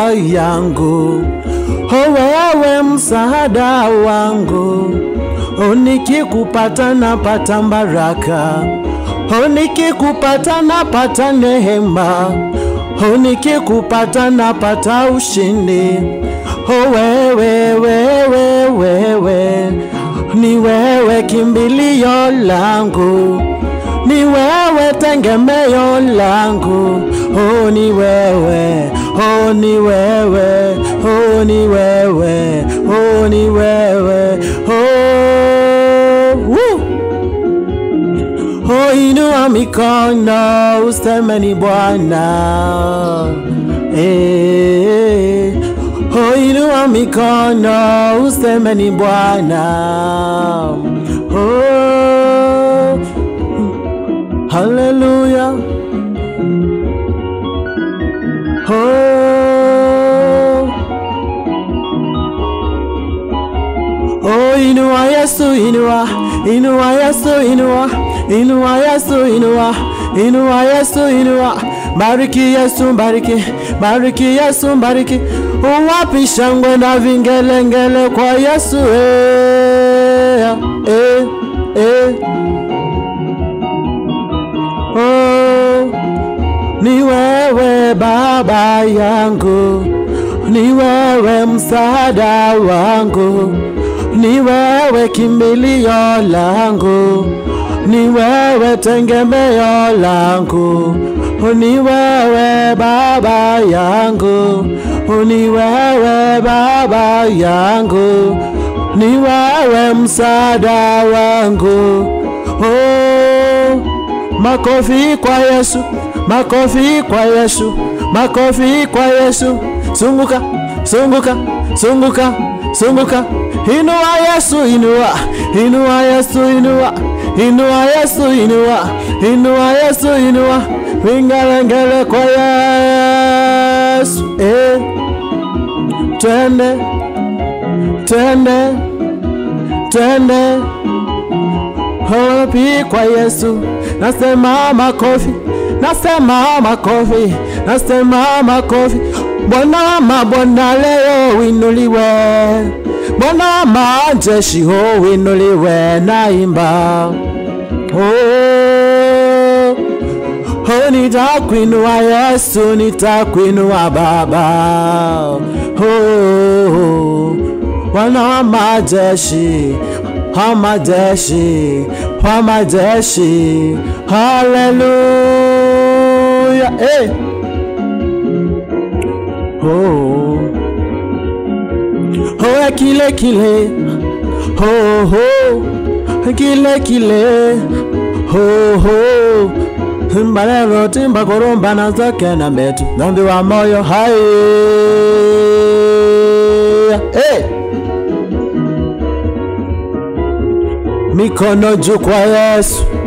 yangu, o wewe msaada wangu, o nikikupata napata baraka, o nikikupata napata neema, o nikikupata napata ushindi. O wewe wewe wewe, ni wewe kimbilio langu ni wewe tegemeo langu, oh ni wewe, oh ni wewe, oh ni wewe, oh ni wewe, oh woo. Oh, inua mikono useme ni Bwana eh. Oh, inua mikono useme ni Bwana oh. Hallelujah. Oh. Oh, inua Yesu, inua, inua Yesu, inua, inua Yesu, inua, inua Yesu, inua. Bariki Yesu, bariki, bariki Yesu, bariki. Uwapi shangwe na vingelengele kwa Yesu, eh, eh, eh. Oh, ni wewe baba yangu, ni wewe msaada wangu, ni wewe kimbilio langu, ni wewe tegemeo langu, ni wewe baba yangu, ni wewe baba yangu, ni wewe msaada wangu. Oh, Makofi kwa Yesu, makofi kwa Yesu, makofi kwa Yesu. Zunguka, zunguka, zunguka, zunguka. Inua Yesu, inua, inua Yesu, inua, inua Yesu, inua, inua Yesu, inua. Vingalengele kwa Yesu. Eh. Twende, twende, twende. Hopi kwa Yesu, nasema makofi, nasema makofi, nasema makofi. Bwana mabwana leo winuliwe, Bwana majeshi ho winuliwe, naimba oh, oh, nitakuinua Yesu, nitakuinua Baba oh, Bwana wa majeshi wa majeshi wa majeshi haleluya hey. oh. oh, kile kile oh, oh. kile kile oh, oh. mbalelo timba koromba na zake na metu dhambi wa moyo hai hey. mikono juu kwa Yesu,